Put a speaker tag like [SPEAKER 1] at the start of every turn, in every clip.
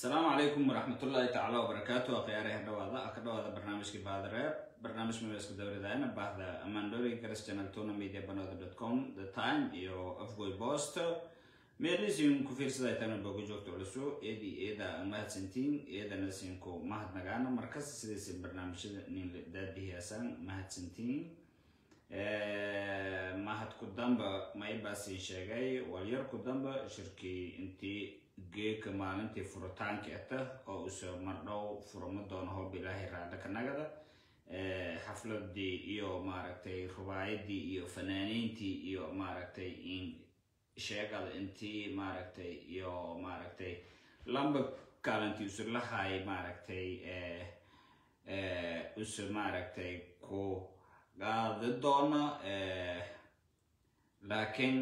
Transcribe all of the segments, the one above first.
[SPEAKER 1] asalaamu calaykum waraxmatullaahi tacaala wabarakaatu akhyaaraha dhawaada ka dhawaada barnaamijkii baadareeb barnaamij meelska dowladana baahda amandori garas channel tuna media banooda com the time iyo afgoy post meelisin ku fiirsaday tana booga joogta culusu eedi eeda mahadsantiin eedana sinku mahadnagaana markas sidaysa barnaamijyada nin daadihiyaasan mahadsantiin mahad ku damba maybaasin sheegay walyar ku damba shirkii intii geeka maalintii furitaanka ata oo uso mardhow furama doono hoob ilaahay raadha ka nagada xafladii iyo maaragtay rubaayadii iyo fanaaniintii iyo maaragtay in sheegada intii maaragtay iyo maaragtay lamba kaalintii usu lahay maaragtay usu maaragtay ku qaadi doona laakiin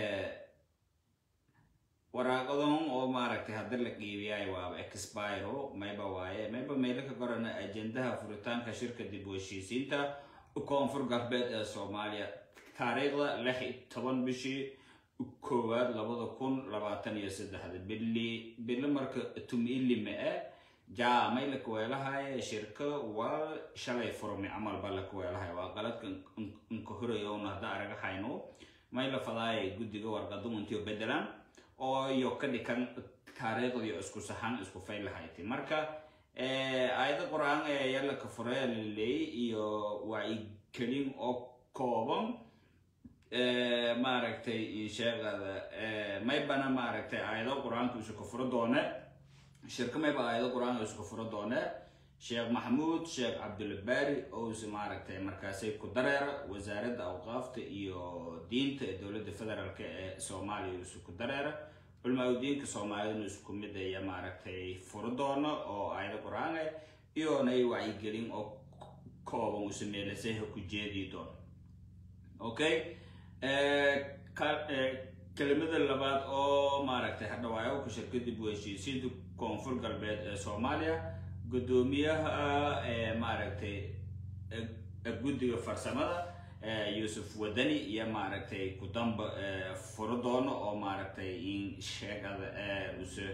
[SPEAKER 1] waraaqadan oo maaragtay hadda la qiibiyay waaba expiro mayba waaye mayba meelo ka qorana ajendaha furitaanka shirka dib u heshiisiinta koonfur galbeed ee soomaaliya taariikhda lix iyo toban bishii koowaad labada kun labaatan iyo saddexda bili bili marka tumilime e jaa may la kuweelahaye shirka waa shalay furmi camal ba la kuweelahay waa qaladka inka horayowna hadda araga hayno may la fadaaya guddiga warqadumuntiyo bedelan oo iyo ka dhikan taariikhdiyo isku saxan isku faylahayti marka aayada qur-aan ee yalla ka furaya laleeyay iyo wacyigelin oo kooban maaragtay sheegada maybana maaragtay aayado qur-aanka isu ka furo doone shirka mayba aayado qur-aanka isu ka furo doone sheekh maxamuud sheekh cabdulbaari ous maaragtay markaasay ku dareera wasaaradda awqaafta iyo diinta ee dowladda federaalk ee soomaaliya isu ku dareera culmaa diinka soomaaliyadna isku mid aya maaragtay furo doono oo aayado qur-aan ah iyonay wacyigelin oo kooban usu meelasaha ku jeedi doono okay kelimada labaad oo maaragtay hadhawaayo ku shirka dib u heshiisiinta koonfur galbeed ee soomaaliya guddoomiyaha maaragtay guddiga farsamada yuusuf wadani iyo maaragtay kudamba furo doono oo maaragtay in sheegada use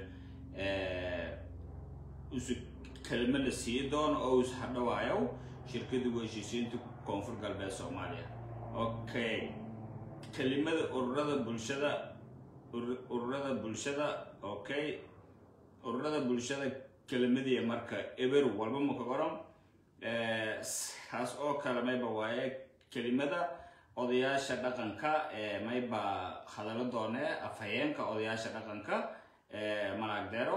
[SPEAKER 1] use kelimo la sii doono oo us hadhawaayo shirkada u heshiisiinta koonfur galbeed soomaaliya okay kelimada ururada bulshada ururada bulshada okay ururada bulshada kelimadii marka eber walba maka qoran kaas oo kale mayba waaye kelimada odayaasha dhaqanka mayba hadallo doone afhayeenka odayaasha dhaqanka malaagdero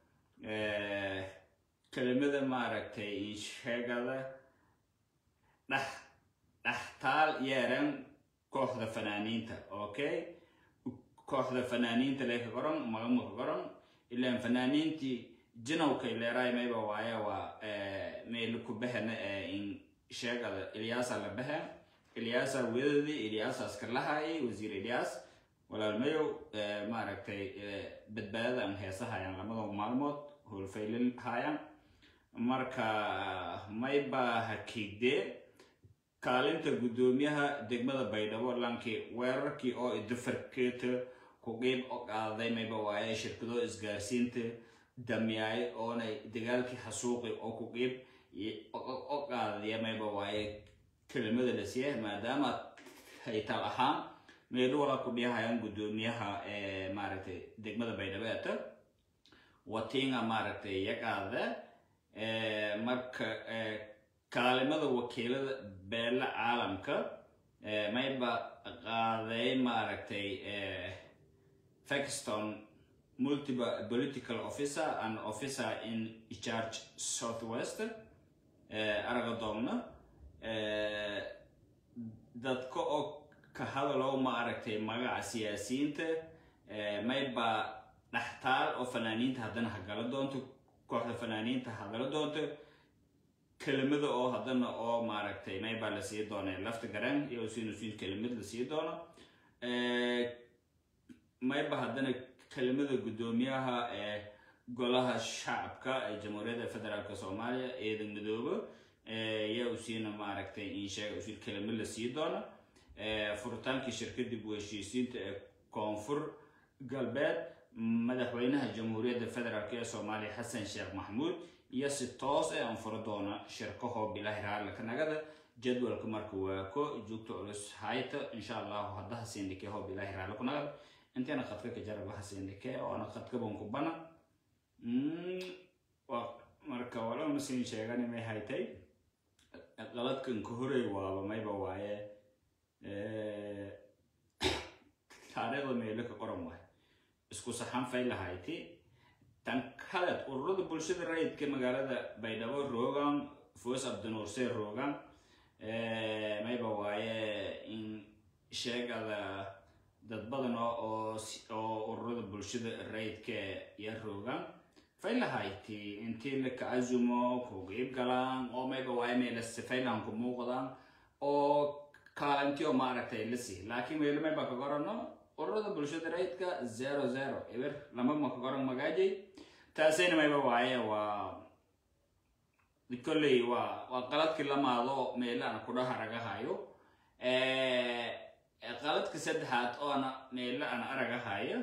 [SPEAKER 1] kelimada maaragtay sheegada dhex dhextaal yeeran kooxda fanaaniinta okay kooxda fanaaniinta lee ka qoran magama ka qoran ilaan fanaaniintii jinowkay leeraay mayba waaye waa meel ku bahena in sheegada ilyaasa la bahe ilyaasa wedadii ilyaasa askarlahaayay wasiir ilyaas walaalmayow maaragtay badbaadada aan heesahayaan lamada maalmood howlfaylin haayaan marka mayba hakigdee kaalinta guddoomiyaha degmada baydhabo lankii weerarkii oo idafarkeeta ku qiib o qaaday mayba waaye shirkado isgaarsiinta damyaay oonay dagaalkii xasuuqi oo ku qiib o qaadaya mayba waaye kelimada la siiya maadaama haytal ahaan meelu wala ku dhihayaan guddoomiyaha maaragtay degmada baydhabeeta watinga maaragtay yaqaada marka kaalimada wakiilada beela caalamka mayba qaaday maaragtay fakiston multiple political officer and officer in charge southwest aragadoomna dadka oo ka hadalow maaragtay magaca siyaasiyiinta mayba dhextaal oo fanaaniinta haddana hagala doonto kooxda fanaaniinta hagala doonto kelimada oo haddana oo maaragtay maybaa la sii doona lafta garan iyo sinusin kelimad la sii doono mayba haddana kelimada guddoomiyaha ee golaha shacabka ee jamhuuriyadda federaalk soomaaliya eedan midoobo yaa usiina maaragtay in sheega usiin kelimo la sii doono furitaankii shirka dib u heshiisiinta ee koonfur galbeed madaxweynaha jamhuuriyadda federaalk ee soomaaliya xasan sheekh maxamuud iyo si toos ee aan furo doona shirkaho bilahi raalika nagada jadwalka marka waa ko joogta culus hayta insha allahu haddaha sindhike ho bilahi raaliku nagada intayna qadka ka jarabaha sindhike oona qadkaban ku bana marka walama siin sheegani may haytay qaladkan ka horay waaba mayba waaye taariikhda meelo ka qoran waay isku saxan fay lahayti tan kaleed ururada bulshada rayidka magaalada baydhabo roogan foos abdinuurse roogan mayba waaye in sheegada dad badan oo oo ururada bulshada rayidka iyo roogan fay lahayti intii la ka azumo ku qeyb galaan oo mayba waaye meelase faylan ku muuqdaan oo kaalintii oo maaragtay la sii laakiin meelo mayba ka qorano ururada bulshada rayidka zero zero eber lama ma ka qoran magaajay taasayna mayba waaye waa kolley waa waa qaladkii lamaado meelaana kudhaha ragahayo qaladka saddexaad oona meelo aan aragahayo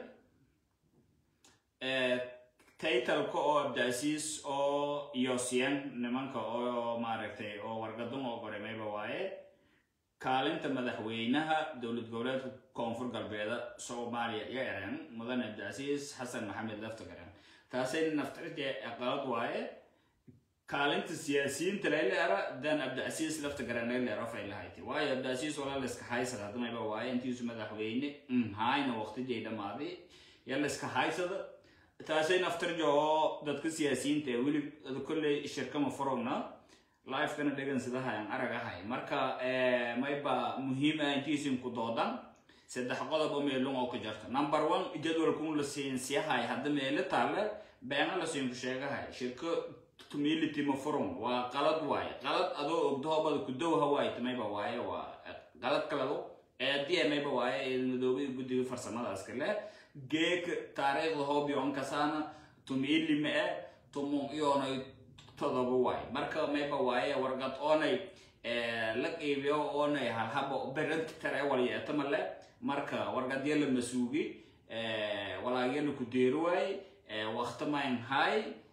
[SPEAKER 1] taytalka oo abdaasiis oo yosiyan nimanka oo maaragtay oo wargadun oo qoray mayba waaye kaalinta madaxweynaha dowlad goboleedka koonfur galbeeda soomaaliya iyo eran mudane abdaasiis xasan maxamed laftagaran taasay naftirje qalad waaye kaalinta siyaasiyiinta laileera dan abdicasiis lafta garan laileero fay lahayti waayo abdicasiis walaa layska haysada hadmayba waaye intiisu madaxweyne hayna waqtijay dhammaaday ya layska haysada taasay naftirja oo dadka siyaasiyiinta ee weli kolley shirkama furogna lifekana dhegan sidahayan aragahay marka mayba muhiim ah intiisin ku doodan saddex qodob oo meelun oo ka jarta number one jadwalkun la siinsiyahay hadda meelo taale beena la siinku sheegahay shirko tumility ma furum waa qalad waaye qalad adoo ogdoobada ku dowha waaye tamayba waaye waa qalad kalado eediya mayba waaye eedmadoobada guddiga farsamadaas kale geek taariikhda hoobiyon kasaana tumili ma e tumum iyoonay todoba waaye marka mayba waaye warqad oonay la qiibiyo oonay halhaba beranta tare walyeetama le marka warqadya la masuugi walaagya la ku deeri waaye waqtimayn hay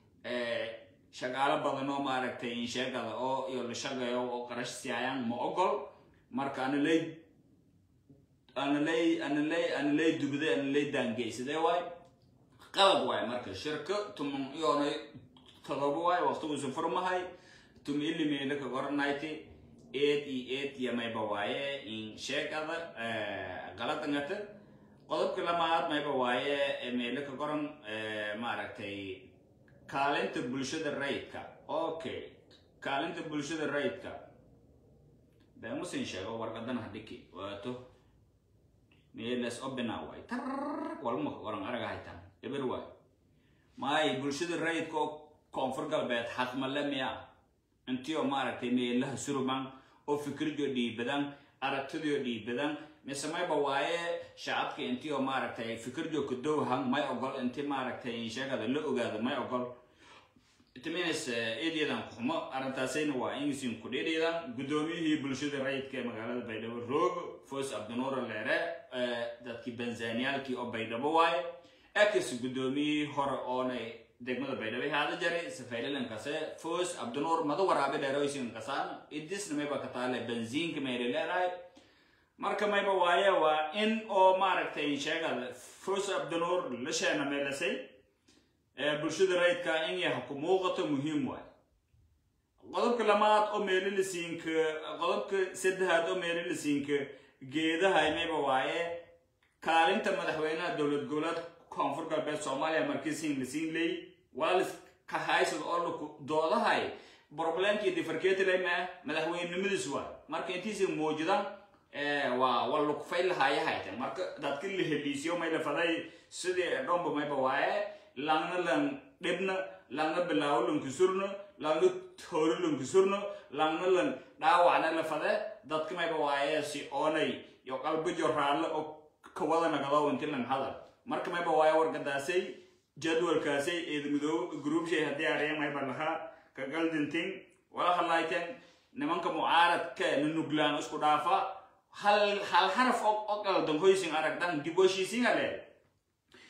[SPEAKER 1] shaqaalo badan oo maaragtay insheegada oo iyo la shaqeeyo oo qarash siiyayaan ma ogol marka ana lay ana lay ana lay ana lay dubday ana lay daangey sidee waay qalad waay marka shirka tumun iyoonay todoba waay waqtiguusu furmahay tum ilimeela ka qoranayti eed iyo eed iyo mayba waaye in sheegada qaladangata qodobka lamaad mayba waaye meelo ka qoran maaragtay kaalinta bulshada rayidka okay kaalinta bulshada rayidka bemusin sheego warqadan hadhiki waato meelas obina waay tar walma waran araga haytan eber waay maay bulshada rayidka oo koonfur galbeed xaqmale miya intii oo maaragtay meelaha suruman oo fikirjo dhiibadan aragtidio dhiibadan mise mayba waaye shacabka intii oo maaragtay fikirjo kadowhan may ogol intii maaragtay sheegada la ogaado may ogol itiminas eedyadan kuxumo arrintaasayna waa ingsin ku dhidhiidan guddoomiyihii bulshada rayidka ee magaalada baydhabo roog foos abdinuura leere dadkii banzaniyaalkii oo baydhabo waaye ex guddoomiyihii hore oonay degmada baydhabo haada jaray safaylilankase foos abdinuur mada waraabe dheeroysin kasaan idisna mayba ka taale benziinka mayra leerahay marka mayba waaye waa in oo maaragtay sheegada foos abdinuur la sheena meelasay bulshada rayidka in yaha ku muuqato muhiim waay qodobka lamaad oo meelilisiinka qodobka saddexaad oo meelilisiinka geedaha mayba waaye kaalinta madaxweynaha dowlad goboleed koonfur galbeed soomaaliya markiisiin lasiin leey waalis ka haysad oo laku doodahay problemkii difarkeetilay maa madaxweynenimadiis waay marka intiisi muujidan waa waa lukufay lahaaye haytan marka dadka la heliisiyo may la faday sidii dhomba mayba waaye langna lang dhibna langna bilaawo lankusurno langna toori lankusurno langna lang dhaawacna la fade dadka mayba waaye si oonay yo qalbijo raalle oo kawada nagado inti lang hadal marka mayba waaye wargadaasay jadwalkaasay eedmidoob groupshay haddii arya mayba lahaa ka galdintin wala hadlayten nimanka mucaaradka na nuglaan isku dhaafa hal hal xaraf oo qaldan hoysin aragdan dib heshiisiin hale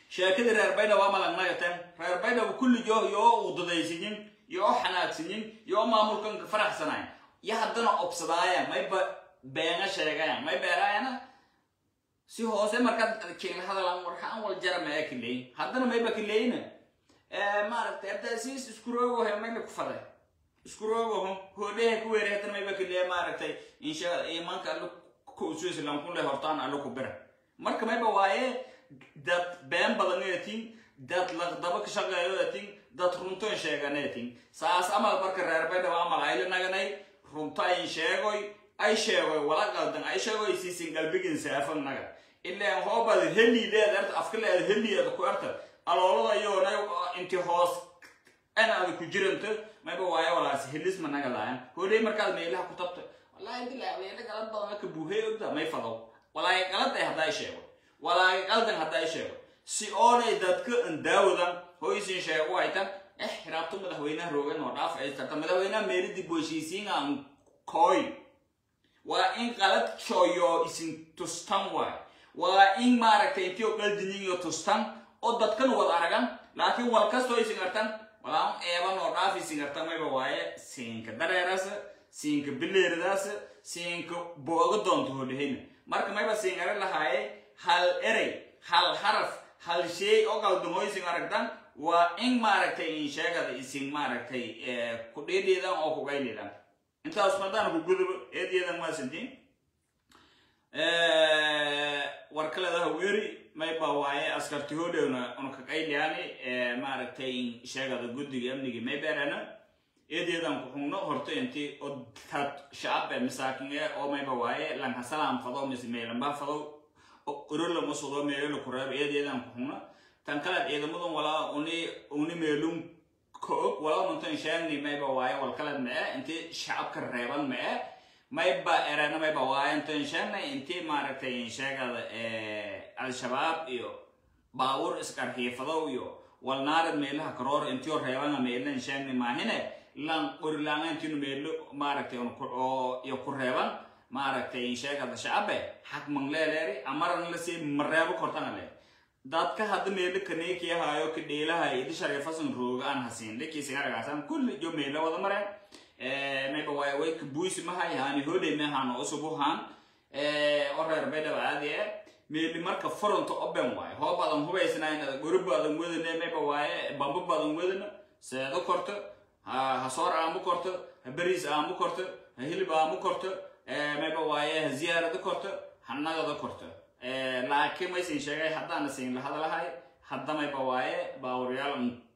[SPEAKER 1] sheekadii reer baydhabo ama lagnagateen reer baydhabo kulligoo yoo udadaysiyin yoo xanaagsiyin yoo maamulkan faraxsanayn yo haddana obsadaayaan mayba beena sheegayan may beeraayana si hoose markaad keen hadalan warkaan wal jara maa kileey haddana mayba kileyna maaragtay hadda siis iskuroogohe mayna ku faday iskuroogoho hoodhehe ku weere haddana mayba kileey maaragtay insha imanka allo kusuislan kule hortaan allo ku bira marka mayba waaye dad been badan eetin dad laqdaba ka shaqeeyo eetin dad runto sheegan eetin saas amal marka reer baydhabo amal ayla naganay runto ay sheegoy ay sheegoy wala qaldan ay sheegoy siisin galbigin saafan naga ilaan hoobad heli leed afka leed heli eed ku arta aloolada yoona inti hoos anaada ku jiranta mayba waayo walaas helis ma naga laayan hoodhay markaad meelaha ku tabta wallaahi dilaa meela galad badan ka buuhay ogda may fadow walaahi qalad ay haddaa sheego walaahi qaldan haddaa sheego si oonay dadka andaawadan hoysin sheego aytan eh hiraabto madaxweynaha roogan oo dhaaf ay tarta madaxweynaha meelidii booshiisiin aan kooy waa in qalad shooyo isin tustan waay waa in maaragtay intii oo qaldinin iyo tustan oo dadkan wad aragan laakiin wal kastoo isin artan walaan eeban oo dhaaf isin artan mayba waaye siinka dareerasa siinka bileeridaasa siinka booga doonta hodhahayna marka mayba siin ara lahaaye hal erey hal haraf hal shay oo qaldamoo isin aragtan waa in maaragtay in sheegada isin maaragtay ku dhiidhiidan oo kugaydhiidan intaas madaan ku gudubo eedyadan maasantiin war kaledaha weeri mayba waaye askarti hodhowna una kaqaydhiyaani maaragtay sheegada guddiga amnigi mayberana eedyadan ku xungno horto inti oo dad shacab ee masaakin ee oo mayba waaye lanka salaam fado mise meelanba fado orola masudo meelala ku reebo eedyadan ku xungno tan kaleed ciidamadan walaa uni uni meelun koog walaa nuntan sheegni mayba waaye wal kaleed ma e inti shacabka reeban ma e mayba erana mayba waaye intan sheegnay inti maaragtay sheegada al-shabaab iyo baawur iskarxiifadow iyo walnaarad meelaha karoor intio reebana meelan sheegni maahine lan qorilaanga intinu meelo maaragtay oo iyo ku reeban maaragtay sheegada shacabe xaq mangleeleeri amaran lasi mareebo kortana le dadka hadda meelo kaneekiyahaayo ka dheelahayo idi shariifasan rooga aan hasiin dhikiisingaragaasan kulli jo meelo wada mareen mayba waay way ka buisi mahay haani hodhay mehaan oo usubuhaan oo reer baydhaba aadi e meeli marka furonta oben waaye hoo badan hubaysnayn gori badan wedane mayba waaye bamba badan wedana seedo korto ha soor aamu korto ha beriis aamu korto ha hilib aamu korto mayba waaye ha ziyaarado korto ha nagado korto laakiin maysin sheegay haddaana siin la hadalahay hadda mayba waaye baawuryaal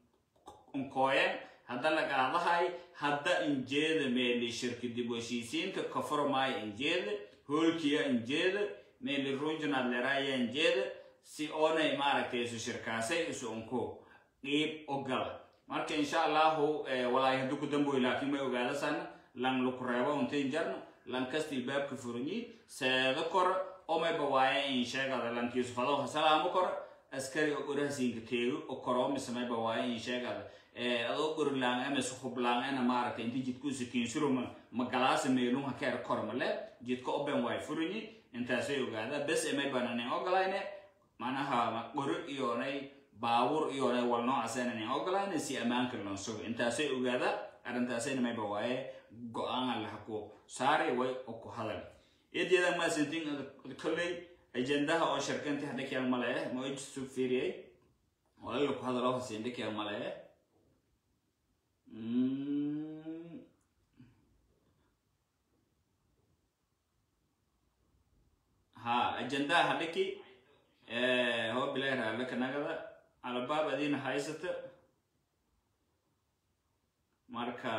[SPEAKER 1] unkooyen hadda la qaadahay hadda injeeda meeli shirki dib heshiisiinta kaformaaya injeeda hoolkiya injeeda meeli runjunad leraya injeeda si oonay maaragtay isu shirkaasay isu unko qiib ogala marka insha allahu walaahi hadduu ku damboy laakiin may ogaadasan lan laku reebo untain jarna lan kasta ilbaabka furanyi seedo kora oo mayba waaye in sheegada lankiisu fado hasalaamo kora askari oo gorahasiinka teego oo koro mise mayba waaye in sheegada adoo gorilaan ama suhublaan ana maaragtay inti jidkuusa kiinsuruma magalaasa meelunha keer kormale jidka oben waay furanyi intaasay ogaada bes emay bananin ogolayne manaha qori iyonay baawur iyonay wal noocaasaynanin ogolayne si ammaanka lon sugo intaasay ogaada arrintaasayna mayba waaye go-aana laha ku saari way oo ku hadal eedeeda maasantin kolley ajendaha oo shirkanti hadhakyal male ma ijisu fiiriyay walala ku hadalo hasin dhakyal male ha ajendaha hadhaki hoo bilay raallaka nagada alabaab adina haysata marka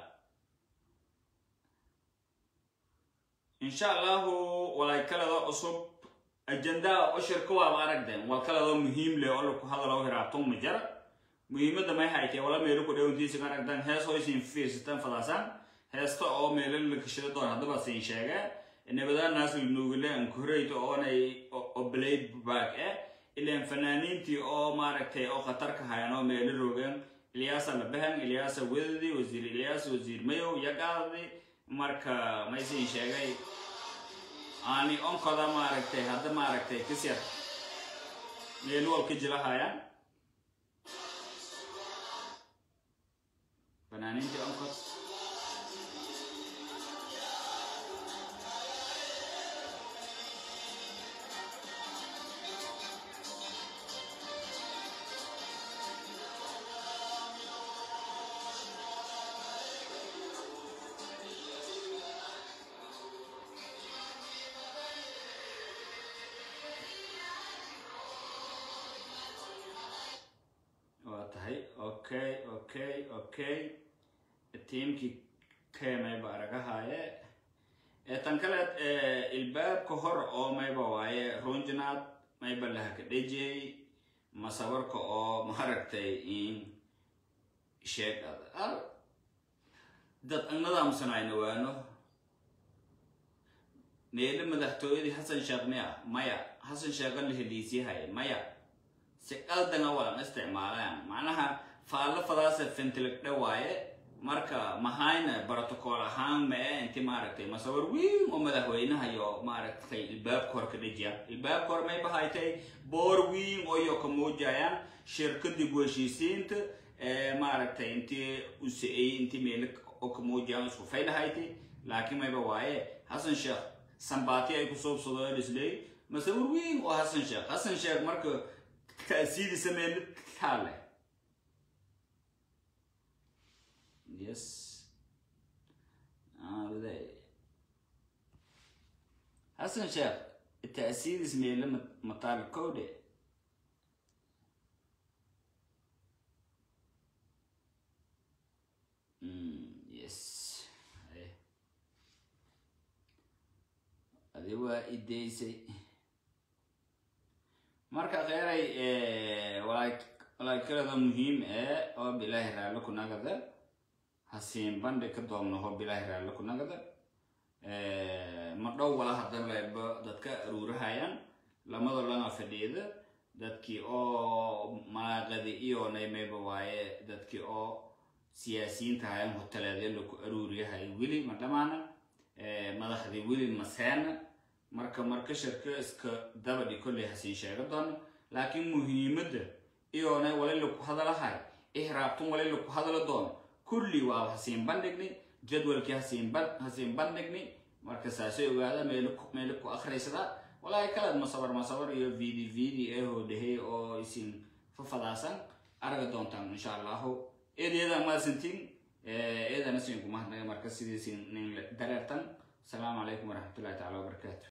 [SPEAKER 1] insha allahu walay kalada cusub ajendaha oshirka waaba aragden wal kalada muhiim leh oo laku hadalo hiraabton ma jara muhiimada may haytee wala meelo ku dhawantiisa aragdan hees hoysin fiirsataan fadaasaan heesta oo meelo la kashada doon haddaba siin sheege nabadaanaas nuugile ankureyto oonay oblay baag eh ilaan fanaaniintii oo maaragtay oo khatarka hayan oo meelo roogeen ilyaasa labahan ilyaasa wedadi wasiir ilyaas wasiir mayow yagaadi marka maysin sheegay aani onkoda maaragtay hadda maaragtay kisyar meel wal ka jilahayaan fanaaniintii onkod waa tahay okay okay okay tiimkii keenayba aragahaaye ee tan kaleed ilbaabka hor oo mayba waaye runjinaad mayba lahaka dhejey masabarka oo maaragtay in sheeg dad annadaamsanayna waano meelo madaxtooyadii xasan sheekh miya maya xasan sheekha la heliisyahay maya si qaldana walan isticmaalaan macnaha faallo fadaasa fentiligdhe waaye marka mahayna brotocool ahaan mae inti maaragtay masawir weyn oo madaxweynaha iyo maaragtay ilbaabka hor ka dhejiya ilbaabka hor may bahaytay boor weyn oo iyo ka muujayaan shirkadii heshiisiinta maaragtay intii usa-ey intii meelo oo ka muujayaan isku faydhahayti laakiin mayba waaye xasan sheekh sambaati ay ku soobsadoo isley masawir weyn oo xasan sheekh xasan sheekh marka ta'siidisa meelo taale yes aday xasan sheekh ta'siidis meelo mataal kowde yes adi waa ideysay marka kheyray walaakalada muhiim ee oo bilaahi raallo ku nagada hasiin bandhig ka doomno hoo bilaahi raallo ku nagada ma dhow wala hadan leeba dadka aruurahayaan lamada lana fadhiida dadkii oo malaaqadi iyo naymayba waaye dadkii oo siyaasiyiinta hayan hoteleedya laku aruuriyahay weli ma dhamaana madaxdii weli maseena marka marka shirka iska dabadhi kolley hasiin sheega doono laakiin muhiimadda iyoona wali laku hadalahay ihraabtun wali laku hadala doono kulli waa hasiin bandhigni jadwalkii hasiin hasiin bandhigni marka saasay ogaada meelo meelo ku akhriysada walaahi kalaad masabar masabar iyo vidi vidi ehoo dhehey oo isin fafadaasan araga doontaan insha allahu eedeeda maasantiin eedana siin kumahadnaga marka sidiisin nin dareertan asalaamu calaykum waraxmatullahi tacala wabarakaatu